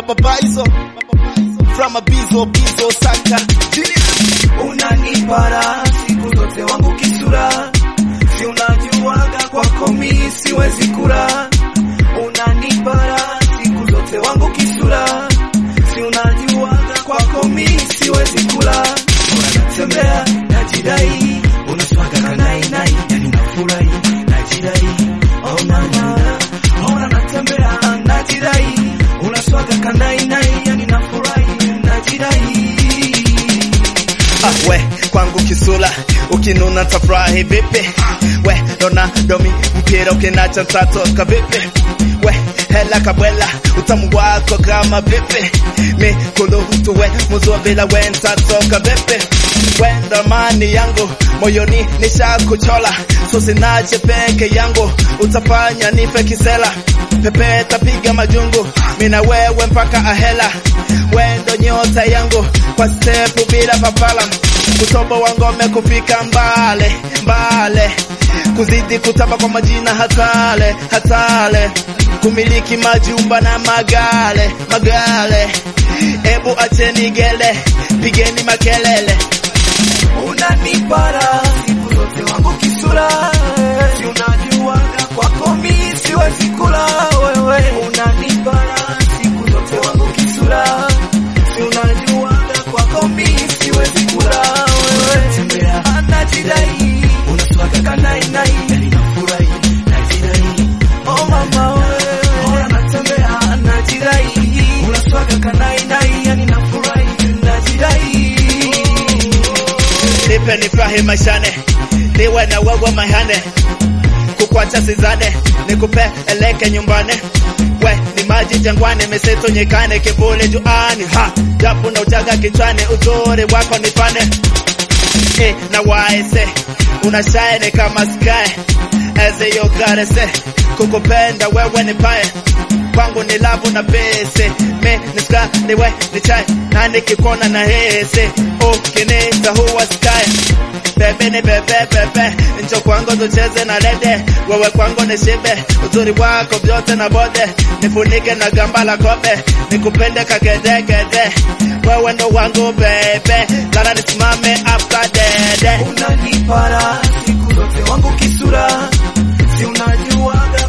mababaizo from a bizo bizo saka unanipara siku zote wangu kisura, si unajuaga kwako mi siwezi kura. Unanipara siku zote wangu kisura, si unajuaga kwako mi siwezi kula. Unatembea najidai, unaswaga kanai nai, yani nafurahi najidai, oh na na ona natembea najidai, unaswaga kanai nai, yani nafurahi najidai. Ah, we kwangu kisula ukinuna tafurahi vipi we Ronaldo mi mpira ukinacha ntatoka vipi we hela kabwela utamu wako kama vipi mi kuluhutu we muzua bila we ntatoka vipi we ndo amani yangu moyoni nishakuchola so sinache peke yangu utafanya nife kisela pepeta piga majungu mina wewe mpaka ahela we ndo nyota yangu kwa stepu bila papala kutobo wa ngome kufika mbale mbale kuzidi kutamba kwa majina hatale hatale kumiliki majumba na magale magale ebu acheni gele pigeni makelele unanipara siku zote wangu kisura, si unajuaga kwako mi siwezi kula wewe. Unanipara siku zote wangu kisura, si unajuaga kwako mi siwezi kula wewe. Tembea anajidai, unaswaga kanai nai, yani nafurahi najidai, oh mama wewe, ona natembea anajidai, unaswaga kanai nai, yani nafurahi najidai. nipe nifurahi maishane niwe na wewe mahane kukwacha sizane nikupeleke nyumbani we ni maji jangwani misitu nyikane kivuli juani ha japo na uchaga kichwani uzuri wako nipane e, na waese unashine kama sky as you gotta say kukupenda wewe ni pae kwangu ni lavu na pese me ni skali we ni chai na nikikona na hese ukinita huwa sky bebe ni bebe bebe njo kwangu tucheze na lede wewe kwangu ni shibe uzuri wako vyote na bode nifunike na gamba la kobe nikupende kagedegede wewe ndo wangu bebe lala nisimame after dede unanipara siku zote wangu kisura, si unajuaga